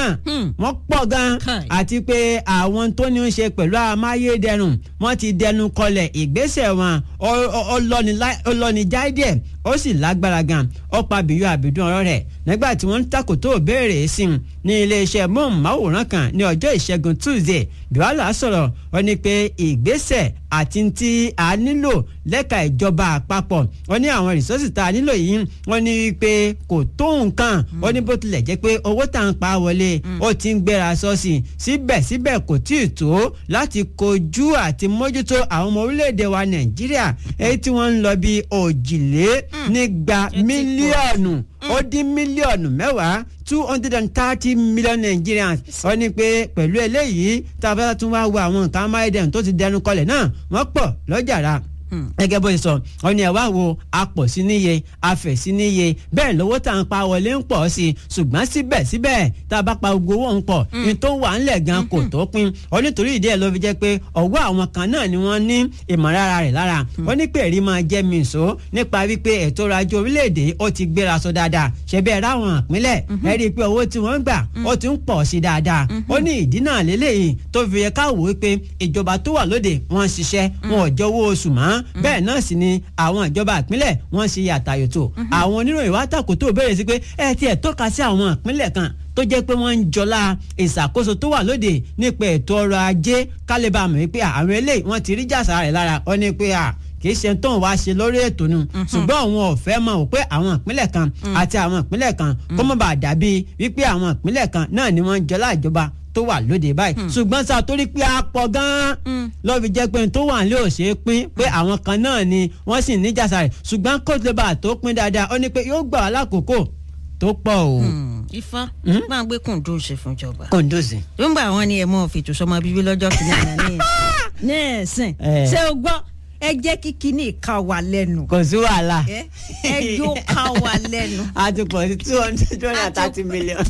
náà wọ́n pọ̀ gan Kai. àti pé àwọn tó ní í ṣe pẹ̀lú amáyédẹrùn wọ́n ti dẹnu kọlẹ̀ ìgbésẹ̀ wọn ọ- ọ- ọlọ́ni lá- ọlọ́ni jáde ó sì lágbára gan ó pa bíyú àbídún ọ̀rọ̀ rẹ̀ nígbà tí wọ́n ń takòtò béèrè sí i ní iléeṣẹ́ móhùnmáwòrán kan ní ọjọ́ ìṣẹ́gun tuesday duhala sọ̀rọ̀ ó ní pé ìgbésẹ̀ àti tí a nílò lẹ́ka ìjọba àpapọ̀ ó ní àwọn rìsọ́ọ̀sì tá a nílò yìí wọ́n ní pé kò tó nǹkan ó ní bó tilẹ̀ jẹ́ pé owó tá à ń pa wọlé ó ti ń gbéra sọ́ọ̀sì síbẹ̀síbẹ̀ kò tí ì tó láti kojú àti mójútó àwọn ọmọ orílẹ̀-èdè wa nàìjíríà èyí tí wọ́n ń lọ bí òjìlé nígba mílíọ̀nù ó dín mílíọ̀nù mẹ́wàá two hundred and thirty million Nigerians ó ní pé pẹ̀lú eléyìí tá a bá tún wá wo àwọn nǹkan amáyédẹrùn tó ti dẹnu kọlẹ̀ náà wọ́n pọ̀ lọ́jàrá gẹ́gẹ́ bó ṣe sọ ọ ní ẹ wá wo apọ̀ sí níye afẹ̀ sí níye bẹ́ẹ̀ lówó tá à ń pa wọlé ń pọ̀ sí i ṣùgbọ́n síbẹ̀síbẹ̀ tá a bá pa gbogbo owó ń pọ̀ ní tó wà ńlẹ̀ gan kò tó pín ọ nítorí ìdí ẹ̀ ló fi jẹ́ pé ọwọ́ àwọn kan náà ni wọ́n ní ìmọ̀lára rẹ̀ lára ó ní pé èrí máa jẹ́ mi ìṣó nípa wípé ètò ọrọ̀ ajé orílẹ̀-èdè ó ti gbéra sọ dáadáa ṣe bẹ́ẹ̀ ráwọn ìpínlẹ̀ ẹ rí i pé owó tí wọ́n ń gbà ó ti ń pọ̀ sí dáadáa ó ní ìdí náà lélẹ́yìí tó fi yẹ ká wò ó pé ìjọba tó wà lóde wọ́n ń ṣiṣẹ́ wọn ò jẹ owó oṣù mọ́ bẹ́ẹ̀ náà sì ni àwọn ìjọba ìpínlẹ̀ wọ́n ń ṣe yàtàyòtò àwọn oníròyìn wá tàkó tó béèrè sí pé ẹ tiẹ̀ tọ́ka sí àwọn ìpínlẹ̀ kan tó jẹ́ pé wọ́n ń jọlá ìṣàkóso tó wà lóde nípa ètò ọrọ̀ ajé kálíbà mọ̀ wípé àwọn eléyìí wọ́n ti rí jàsà rẹ̀ lára ọ ní pé à kì í ṣe tó ń wá ṣe lórí ètò nu ṣùgbọ́n àwọn ò fẹ́ mọ̀ pé àwọn ìpínlẹ̀ kan àti àwọn ìpínlẹ̀ kan kó mọ̀ bá dàbí wípé àwọn ìpínlẹ̀ kan náà ni wọ́n ń jọlá ìjọba tó wà lóde báyìí ṣùgbọ́n sá torí pé a pọ̀ gan-an ló fi jẹ́ pé tó wà nílé ò ṣe é pín pé àwọn kan náà ni wọ́n sì ní jàsà rẹ̀ ṣùgbọ́n kó tó bá a tó pín dáadáa ó ní pé yóò gbà wá lákòókò tó pọ̀ o. ifá máa gbé kùndùn ṣe fún ìjọba kòńdòsì. nígbà wọn ni ẹ mọ fètò sọmọ bíbí lọ́jọ́ kìíní àná ní ní ẹ̀sìn Eh. ṣé o gbọ́ ẹ jẹ́ kí kíní ká wà lẹ́nu kò sí wàhálà. ẹ ẹ jó ká wà lẹ́nu. a ti pọ̀ sí two hundred two hundred and thirty million.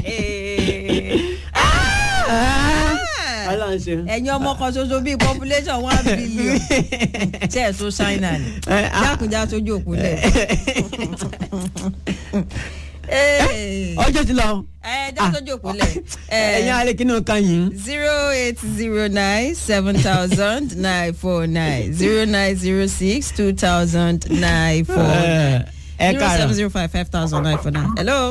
ọlọ́run ṣe. ẹ̀yin ọmọ kan ṣoṣo bíi population one billion ṣe ẹ̀ tó ṣáínà ni Eh, ah. jákèjá sójú òkú lẹ̀. ọjọ́ ti lọ. ẹ já sójú òkú lẹ̀. ẹ̀yin alẹ́ kí ni o kan yìí. zero eight zero nine seven thousand nine four nine zero nine zero six two thousand nine four nine ẹ zero seven káàárọ̀ zero five five thousand nine four nine. hello.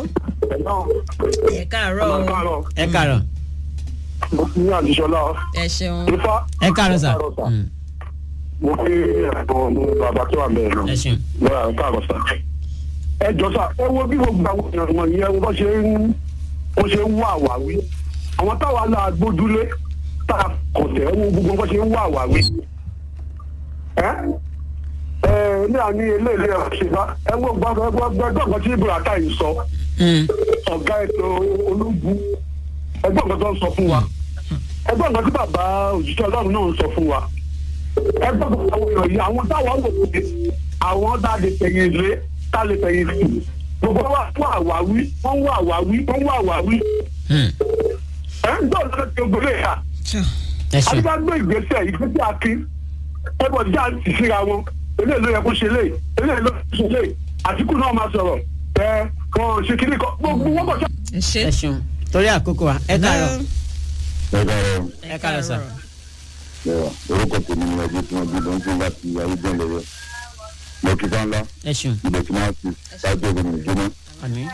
ẹ káàárọ̀ o. ẹ káàárọ̀ ní àdìsọ́lá ẹ ṣeun. ifá ẹ káàárọ̀ sà. Mm, mo fi ẹ̀bùn ní bàbá tó wà bẹ́ẹ̀ lọ ẹ ṣeun. lọ́wọ́ káàrọ̀ sà. ẹ jọ sà ẹ wo bí gbogbo àwọn èèyàn wọ̀nyí ẹ wo bó ṣe ń bó ṣe ń wá àwáwí àwọn táwa náà gbójúlé tá a kọ̀tẹ́ ẹ wo gbogbo bó ṣe ń wá àwáwí. ẹ ẹ ní àní eléyìí ẹ ṣe bá ẹ wo gbọ́dọ̀ tí ibrahima yìí sọ Mm, ọ̀gá ètò ológun ẹgbẹ́ nǹkan tó ń sọ fún wa ẹgbẹ́ nǹkan tí bàbá òjíṣẹ́ ọlọ́run náà ń sọ fún wa ẹgbẹ́ nǹkan àwọn èèyàn yìí àwọn táwọn wò pé àwọn tá a lè tẹ̀yìn lé tá a lè tẹ̀yìn sí gbogbo wa fún àwáwí wọ́n wá àwáwí wọ́n wá àwáwí mm, ẹ̀ ń dọ̀ lọ́dọ̀ tí ogun lè yà ẹ ṣeun. àdúgbò gbé ìgbésẹ̀ ìgbésẹ̀ akin ẹgbẹ́ ọjà ti síra wọn eléyìí ló yẹ kó ṣe léyìí eléyìí ló ṣe léyìí àtìkù náà máa sọ̀rọ̀ ẹ kàn ṣe kíní kan gbogbo wọn kọ̀ ẹ ṣe. ẹ ṣeun torí àkókò wa ẹ káàárọ̀ Ẹ̀ka ẹ káàárọ̀ sà. ẹ̀rọ orúkọ tèmi ni ọdún tí wọ́n bí ló ń tún láti ayédèn lọ́wọ́. Mo kí bá ńlá ẹ ṣeun. ibẹ̀ tí wọ́n ti ṣáájú ọ̀gbìn ìgbóná. àmín.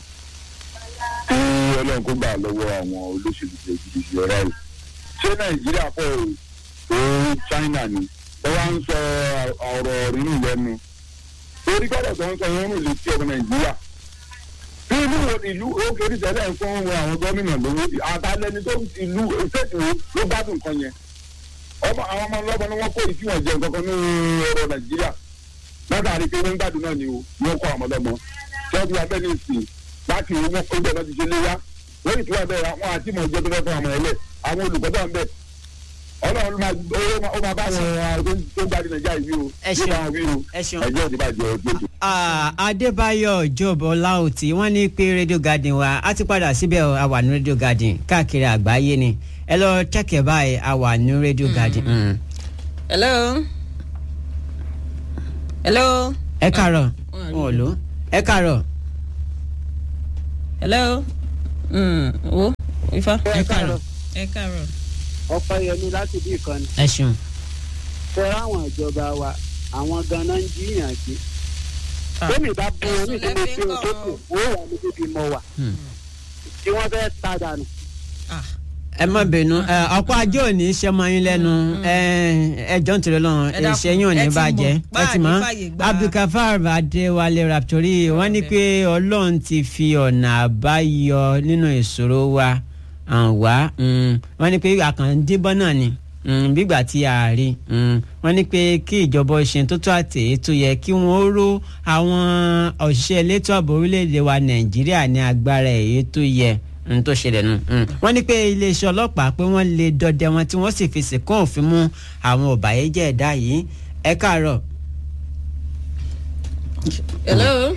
Kí Ọlọ́run kó gbà lọ́wọ́ àwọn olóṣèlú tó gidigidi ọ̀rá yìí. Ṣé Nàìjíríà pọ̀ tó China ni? Wọ́n wá ń sọ ọ̀rọ̀ rínú lẹ́nu. Torí gbọ́dọ̀ tó ń sọ wọn rìn létí ọmọ Nàìjíríà. Bí ìlú wo ìlú ó kéré tẹ́lẹ̀ ń fún àwọn gómìnà lówó àtàlẹ́ni tó ìlú ìfẹ́tì wo ló gbádùn nǹkan yẹn ọmọ àwọn ọmọ ọlọ́mọ ni wọ́n kó ìtí wọn jẹ nǹkan kan ní ọ̀rọ̀ nàìjíríà látàrí pé wọ́n ń gbádùn náà ni o wọ́n kọ́ àwọn ọlọ́mọ tí wọ́n ti wá bẹ́ẹ̀ ní ìsìn láti owó wọn kó bẹ́ẹ̀ náà ti ṣe léyà wọ́n ìtura bẹ́ẹ̀ àwọn àti ìmọ̀ ìjọ tó fẹ́ fún àwọn ẹlẹ́ àwọn olùkọ́ tó ń bẹ̀ ọlọ́run máa ó máa- ó máa bá àwọn tó ń gbádùn nàìjíríà yìí o Ẹ ṣeun. yóò bá wọn wí o ẹ ṣeun. ẹjọ́ ìdíbàjẹ́ ọgbẹ́jọ. Ah, adébáyọ̀ job ọláòtí wọ́n ní pé radio garden wa a ti padà síbẹ̀ o, a wà ní radio garden káàkiri àgbáyé ni ẹ lọ chẹ́kẹ̀ báyìí a wà ní radio garden. Mm. hello. hello. ẹ káàárọ̀ Wọ́n á rí wọn ò lò ẹ káàárọ̀ hello. Mm, wo ifá. ẹ káàárọ̀ ẹ káàárọ̀. ọpẹ́ yẹmi láti bí ìkànnì ẹ ṣeun. fẹ́ ráwọn ìjọba wa àwọn ganan ń jiyàn gbé Ah. lómi bá bí wọn ní Ẹ̀sùn ìdílé lẹ́fí tí ń o tó kàn kù wọ́n. owó wà ní bíbí mọ wà Hmm. tí wọ́n fẹ́ ta dànù. Ah. ẹ má bínú ẹ, ọ̀pọ̀ ajé ò ní ṣe mọ́ yín lẹ́nu ẹ, ẹjọ́ ń tẹ̀lé lọ́rùn Ẹ dákun, iṣẹ́ yín ò ní ẹ ti bàjẹ́ mọ̀, bá ẹ ti a ní mọ̀ fàyè gba- abdulkafar adéwálé raptori wọ́n ní pé ọlọ́run ti fi ọ̀nà àbáyọ nínú ìṣòro wa hàn wá mm, wọ́n ní pé àkàndínbọ́n náà ni mm, bígbà tí a rí mm, wọ́n ní pé kí ìjọba ṣe tó tó àtẹ̀yẹ tó yẹ kí wọ́n ró àwọn òṣìṣẹ́ elétò ààbò orílẹ̀-èdè wa nàìjíríà ní agbára èyí tó yẹ n tó ṣẹlẹ̀ nù. wọ́n ní pé iléeṣẹ́ ọlọ́pàá pé wọ́n lè dọdẹ wọn tí wọ́n sì fi sìnkún òfin mú àwọn ọ̀bàyéjẹ́ ẹ̀dá yìí ẹ káàárọ̀. hello.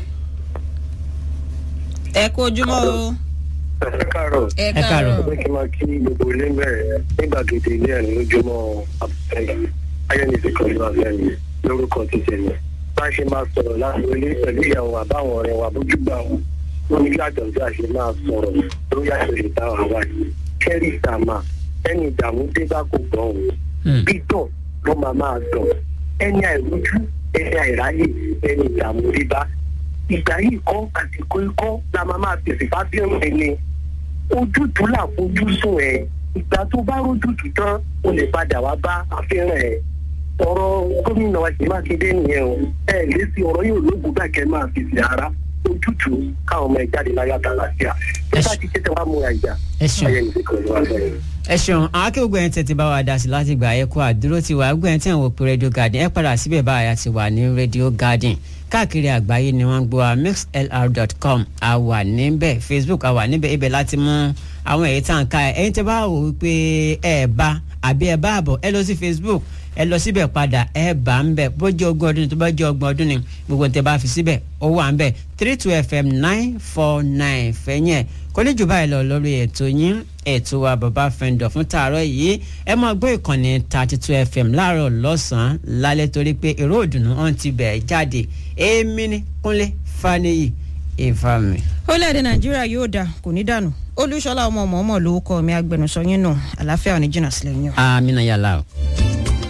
ẹ kú ojúmọ́ o. ẹ káàárọ̀ ẹ Ẹ káàárọ̀. ẹ kí n máa kí gbogbo ilé bẹ̀rẹ̀ nígbàgede ilé ẹ̀ lójúmọ́ àbẹ̀yìn ayẹ́nìsí kan ló àbẹ̀yìn lórúkọ ti tẹ̀lé bá a ṣe máa sọ̀rọ̀ láti ilé pẹ̀lú ìyàwó àbáwọn ọ̀rẹ́ wa bójúgbà wọn wọn ní kí àjọ̀dún àṣẹ máa sọ̀rọ̀ lórí àṣẹlẹ̀ bá wa wá yìí kẹ́rì sàmà ẹni ìdààmú dé bá kò gbọ́ òun gbígbọ̀n ló máa máa dùn ẹni àìrójú ẹni àìráyè ẹni ìdààmú dé bá ìgbà yìí kọ́ àsìkò ikọ́ la máa máa tẹ̀sí fábíọ̀n ẹni ojútùú là fojú sùn ẹ ìgbà tó bá rójútùú tán o lè padà wá bá àfihàn ẹ ọ̀rọ̀ gómìnà wa Ṣèyí Mákindé nìyẹn o ẹ lè sí ọ̀rọ̀ yóò lóògùn bá kẹ́ máa fi sí ara ojútùú káwọn ọmọ ẹ jáde láyé àtàlàfíà bí bá ti tẹ́tẹ́ wá múra ìjà ẹ ṣeun. ayẹyẹ nìkan ló wà bẹ́ẹ̀. ẹ ṣeun àwọn akéwògbé yẹn tètè bá wa dá sí láti gbà ẹ kó àdúró ti wà gbé yẹn tí àwọn òpin radio garden ẹ padà síbẹ̀ báyà ti wà ní radio garden káàkiri àgbáyé ni wọ́n ń gbọ́ wa mixlr.com a wà níbẹ̀ facebook a wà níbẹ̀ ibẹ̀ láti mú àwọn èyí tá à ń ka ẹ̀ ẹ̀yin tẹ́ bá wò wípé ẹ bá àbí ẹ bá àbọ̀ ẹ lọ sí facebook ẹ lọ síbẹ̀ padà ẹ bá ń bẹ̀ bó jẹ́ ogún ọdún ni tó bá jẹ́ ọgbọ̀n ọdún ni gbogbo tẹ́ bá fi síbẹ̀ ó wà ń bẹ̀ three two fm nine four nine fẹ́yìn ẹ̀ kò ní jù báyìí lọ lórí ètò yín ètò wa bàbá fẹ́ndọ̀ fún tààrọ̀ yìí ẹ máa gbọ́ ìkànnì thirty two fm láàárọ̀ lọ́sàn-án lálẹ́ torí pé èrò òdùnnú ọ̀hún ti bẹ̀ẹ̀ jáde èmi ní kúnlé faniyi ìfàmì. orílẹ̀-èdè nàìjíríà yóò dà kò ní dànù olúṣọlá ọmọ ọmọ ọmọ lórúkọ mi agbẹnusọ yín nù àlàáfíà ò ní jìnnà sílẹ̀ yín o. amina yàrá o.